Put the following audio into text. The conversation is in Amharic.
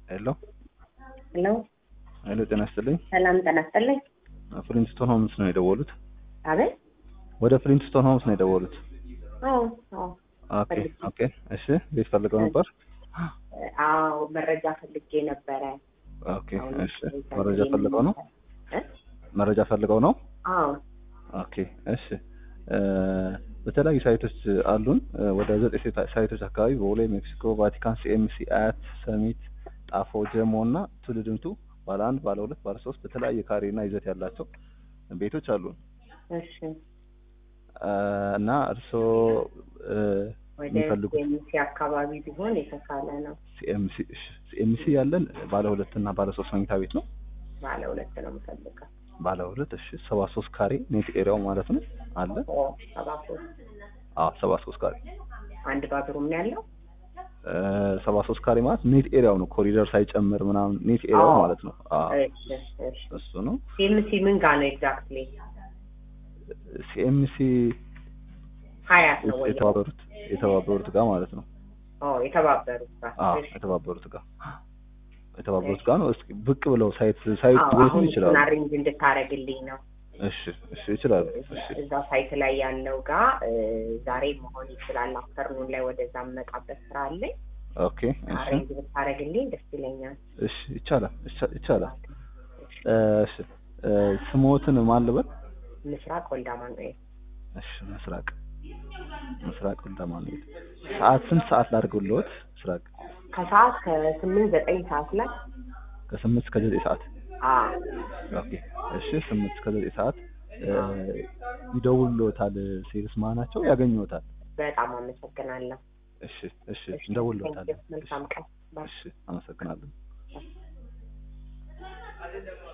ሄሎ ሄሎ ሄሎ፣ ጤና ይስጥልኝ። ሰላም ጤና ይስጥልኝ። ፍሊንትስቶን ሆምስ ነው የደወሉት? አቤት። ወደ ፍሊንትስቶን ሆምስ ነው የደወሉት? አዎ አዎ ኦኬ ኦኬ። እሺ፣ ቤት ፈልገው ነበር? አዎ መረጃ ፈልጌ ነበረ። ኦኬ እሺ። መረጃ ፈልገው ነው? እ? መረጃ ፈልገው ነው? አዎ ኦኬ እሺ። በተለያዩ ሳይቶች አሉን። ወደ ዘጠኝ ሴታ- ሳይቶች አካባቢ በቦሌ፣ ሜክሲኮ፣ ቫቲካን፣ ሲኤምሲ፣ አያት፣ ሰሚት፣ ጣፎ፣ ጀሞ እና ትውልድምቱ ባለ አንድ፣ ባለ ሁለት፣ ባለ ሶስት በተለያየ ካሬ እና ይዘት ያላቸው ቤቶች አሉን እሺ። እና እርስዎ ወደ የሚፈልጉት ኤምሲ አካባቢ ቢሆን የተሻለ ነው። ሲኤምሲ እሺ፣ ሲኤምሲ ያለን ባለ ሁለት እና ባለ ሶስት መኝታ ቤት ነው። ባለ ሁለት ነው የምፈልገው። ባለ ሁለት እሺ፣ ሰባ ሶስት ካሬ ኔት ኤሪያው ማለት ነው አለ። ኦ ሰባ ሶስት አዎ ሰባ ሶስት ካሬ አንድ ባትሩም ነው ያለው። ሰባ ሶስት ካሬ ማለት ኔት ኤሪያው ነው፣ ኮሪደር ሳይጨምር ምናምን ኔት ኤሪያው አዎ። ማለት ነው። አዎ እሺ እሺ። እሱ ነው። ኤምሲ ምን ጋር ነው ኤግዛክትሊ? ሲኤምሲ ሀያት ነው ወይ? የተባበሩት የተባበሩት ጋር ማለት ነው። ኦ የተባበሩት ጋር። አዎ እሺ። የተባበሩት ጋር የተባበሩት ጋር ነው። እስኪ ብቅ ብለው ሳይት ሳይት አዎ ሊወስዱ አሁን ይችላሉ። እሱን አሬንጅ እንድታረግልኝ ነው። እሺ እሺ ይችላሉ። እሺ እዛ ሳይት ላይ ያለው ጋር እ፣ ዛሬ መሆን ይችላል። አፍተርኑን ላይ ወደዛ የምመጣበት ስራ አለኝ። ኦኬ እሺ አሬንጅ ብታረግልኝ ደስ ይለኛል። እሺ ይቻላል ይቻ- ይቻላል። እሺ እ፣ ስሞትን ማን ልበል? ምስራቅ ወልደ አማኑኤል እሺ ምስራቅ ምስራቅ ወልደ አማኑኤል። ሰዓት ስንት ሰዓት ላድርግልዎት? ምስራቅ ከሰዓት ከስምንት ዘጠኝ ሰዓት ላይ ከስምንት እስከ ዘጠኝ ሰዓት አ ኦኬ እሺ ስምንት እስከ ዘጠኝ ሰዓት እ፣ ይደውልዎታል። ሴልስ ማናቸው ያገኙዎታል። በጣም አመሰግናለሁ። እሺ እሺ እንደውልዎታል። መልካም ቀን። ባይ። እሺ አመሰግናለሁ።